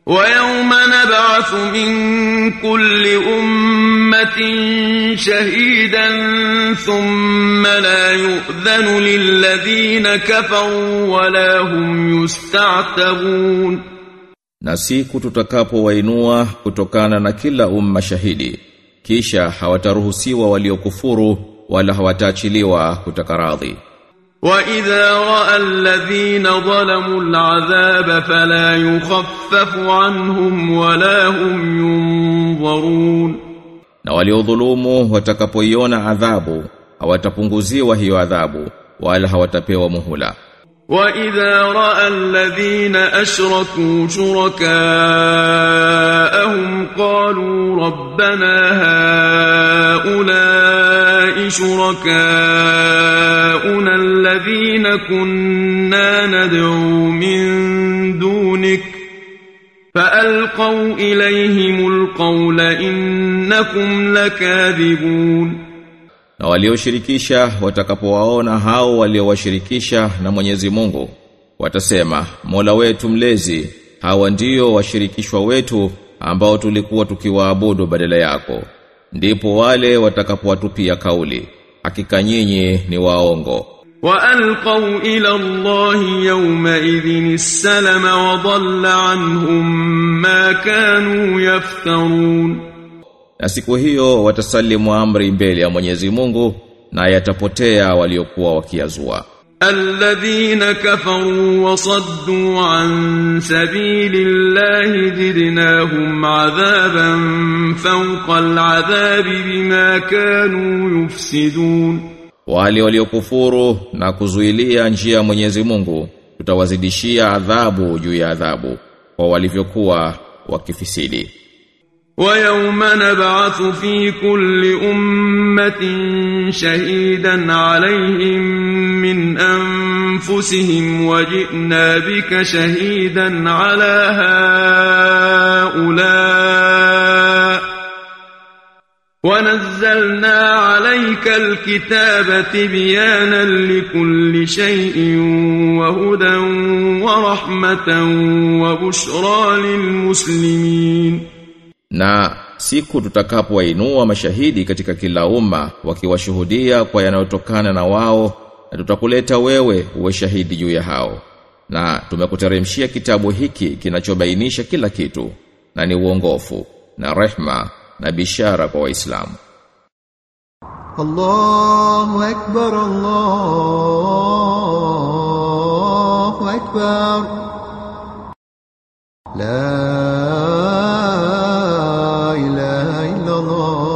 ويوم نبعث من كل أمة شهيدا ثم لا يؤذن للذين كفروا ولا هم يستعتبون Na siku tutakapowainua kutokana na kila umma shahidi kisha hawataruhusiwa waliokufuru wala hawataachiliwa kutaka radhi وإذا رأى الذين ظلموا العذاب فلا يخفف عنهم ولا هم ينظرون na waliodhulumu watakapoiona adhabu hawatapunguziwa hiyo adhabu wala hawatapewa muhula وإذا رأى الذين أشركوا شركاءهم قالوا ربنا هؤلاء شركاؤنا الذين كنا ندعو من دونك فألقوا إليهم القول إنكم لكاذبون na walioshirikisha watakapowaona hao waliowashirikisha na Mwenyezi Mungu watasema Mola wetu mlezi hawa ndio washirikishwa wetu ambao tulikuwa tukiwaabudu badala yako ndipo wale watakapowatupia kauli hakika nyinyi ni waongo وألقوا إلى الله يومئذ السلم وضل عنهم ما كانوا يفترون na siku hiyo watasalimu amri mbele ya Mwenyezi Mungu na yatapotea waliokuwa wakiazua الذين كفروا وصدوا عن سبيل الله زدناهم عذابا فوق العذاب بما كانوا يفسدون wale waliokufuru na kuzuilia njia ya Mwenyezi Mungu tutawazidishia adhabu juu ya adhabu kwa walivyokuwa wakifisidi ويوم نبعث في كل أمة شهيدا عليهم من أنفسهم وجئنا بك شهيدا على هؤلاء ونزلنا عليك الكتاب تبيانا لكل شيء وهدى ورحمة وبشرى للمسلمين na siku tutakapowainua mashahidi katika kila umma wakiwashuhudia kwa yanayotokana na wao na tutakuleta wewe uwe shahidi juu ya hao na tumekuteremshia kitabu hiki kinachobainisha kila kitu na ni uongofu na rehma na bishara kwa waislamu الله أكبر الله أكبر لا إله إلا الله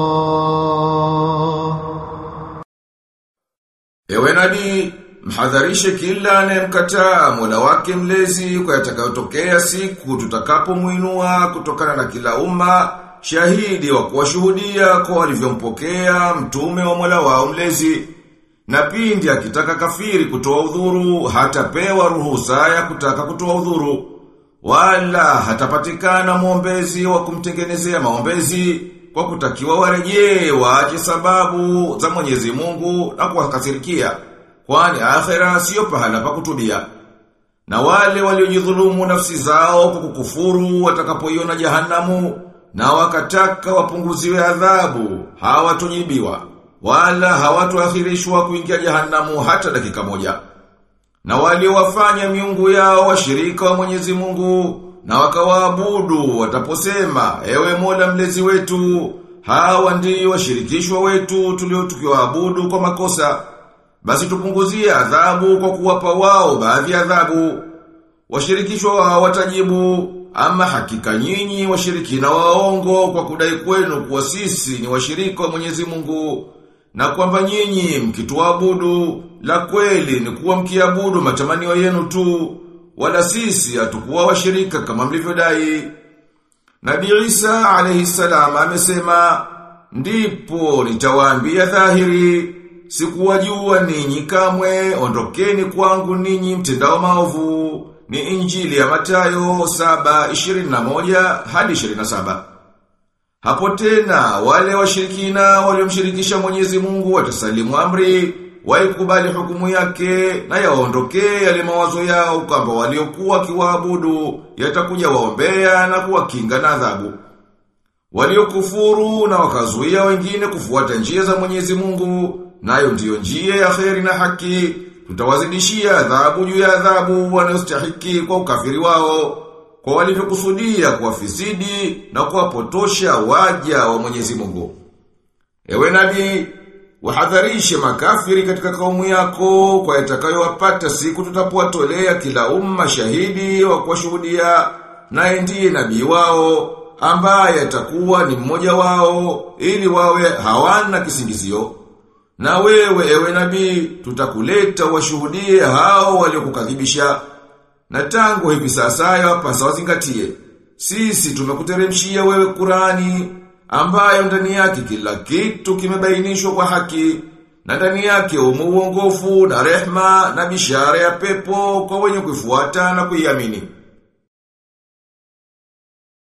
Ewe nabii, mhadharishe kila anayemkataa Mola wake mlezi kwa yatakayotokea siku tutakapomuinua kutokana na kila umma shahidi wa kuwashuhudia kwa walivyompokea mtume wa Mola wao mlezi. Na pindi akitaka kafiri kutoa udhuru hatapewa ruhusa ya kutaka kutoa udhuru wala hatapatikana mwombezi wa kumtengenezea maombezi kwa kutakiwa warejee waache sababu za Mwenyezi Mungu na kuwakasirikia kwani akhera sio pahala pa kutubia na wale waliojidhulumu nafsi zao kwa kukufuru watakapoiona jahanamu na wakataka wapunguziwe adhabu hawatojibiwa wala hawatoakhirishwa kuingia jahanamu hata dakika moja na waliowafanya miungu yao washirika wa Mwenyezi Mungu na wakawaabudu wataposema ewe Mola mlezi wetu hawa ndio washirikishwa wetu tulio tukiwaabudu kwa makosa basi tupunguzie adhabu kwa kuwapa wao baadhi ya adhabu washirikishwa wao watajibu ama hakika nyinyi washirikina waongo kwa kudai kwenu kuwa sisi ni washirika wa Mwenyezi Mungu na kwamba nyinyi mkituabudu la kweli ni kuwa mkiabudu matamanio yenu tu wala sisi hatukuwa washirika kama mlivyodai Nabii Isa alayhi salam amesema ndipo nitawaambia dhahiri sikuwajua ninyi kamwe ondokeni kwangu ninyi mtendao maovu ni injili ya Matayo 7:21 hadi 27 Hapo tena wale washirikina waliomshirikisha Mwenyezi Mungu watasalimu amri waikubali hukumu yake na yaondokee yale mawazo yao kwamba waliokuwa kiwaabudu yatakuja waombea na kuwakinga na adhabu. Waliokufuru na wakazuia wengine kufuata njia za Mwenyezi Mungu, nayo ndiyo njia ya kheri na haki, tutawazidishia adhabu juu ya adhabu wanayostahiki kwa ukafiri wao, kwa walivyokusudia kuwafisidi na kuwapotosha waja wa Mwenyezi Mungu. Ewe nabii, wahadharishe makafiri katika kaumu yako kwa yatakayowapata siku tutapowatolea kila umma shahidi wa kuwashuhudia naye ndiye nabii wao ambaye atakuwa ni mmoja wao ili wawe hawana kisingizio. Na wewe ewe nabii tutakuleta washuhudie hao waliokukadhibisha. Na tangu hivi sasa yapasa wazingatie. Sisi tumekuteremshia wewe Qurani ambayo ndani yake kila kitu kimebainishwa kwa haki na ndani yake umo uongofu na rehma na bishara ya pepo kwa wenye kuifuata na kuiamini.